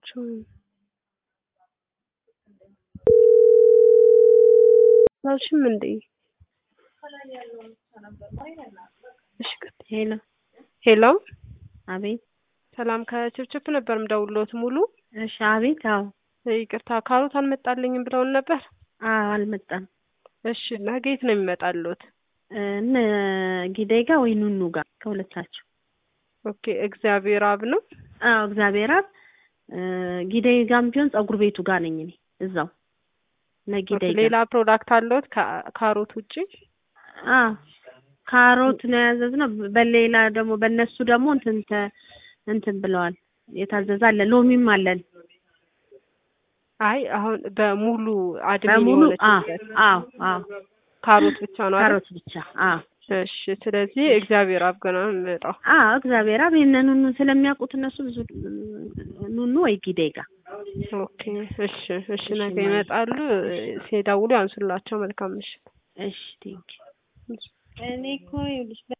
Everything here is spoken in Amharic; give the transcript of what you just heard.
አልሰማችሁም? አልሽም እንዴ? እሺ ቀጥይ። ሄሎ ሄሎ አቤት። ሰላም ከችፕችፕ ነበር ምደውልዎት ሙሉ። እሺ አቤት። አዎ ይቅርታ ካሮት አልመጣልኝም ብለውን ነበር። አዎ አልመጣም። እሺ ነገ የት ነው የሚመጣልዎት? እነ ጊዳይ ጋር ወይ ኑኑ ጋር ከሁለታቸው። ኦኬ እግዚአብሔር አብ ነው። አዎ እግዚአብሔር አብ ጊዳይ ጋርም ቢሆን ፀጉር ቤቱ ጋር ነኝ እኔ እዛው ነጊዳይ ጋር። ሌላ ፕሮዳክት አለዎት ከካሮት ውጪ? አዎ ካሮት ነው ያዘዝነው። በሌላ ደግሞ በእነሱ ደግሞ እንትን ተ- እንትን ብለዋል የታዘዘ አለ። ሎሚም አለን አይ አሁን በሙሉ አድሚን በሙሉ አዎ የሆነችበት አዎ አዎ ካሮት ብቻ ነው አይደል? ካሮት ብቻ አዎ እሺ ስለዚህ እግዚአብሔር አብ ገና ነው የሚመጣው። አዎ እግዚአብሔር አብ የእነ ኑኑ ስለሚያውቁት እነሱ ብዙ ኑኑ ወይ ጊዳይ ጋር ኦኬ እሺ እሺ ነገ ይመጣሉ። ሲደውሉ ያንሱላቸው። መልካም ምሽት። እሺ ቴንኪው እኔ እኮ ይኸውልሽ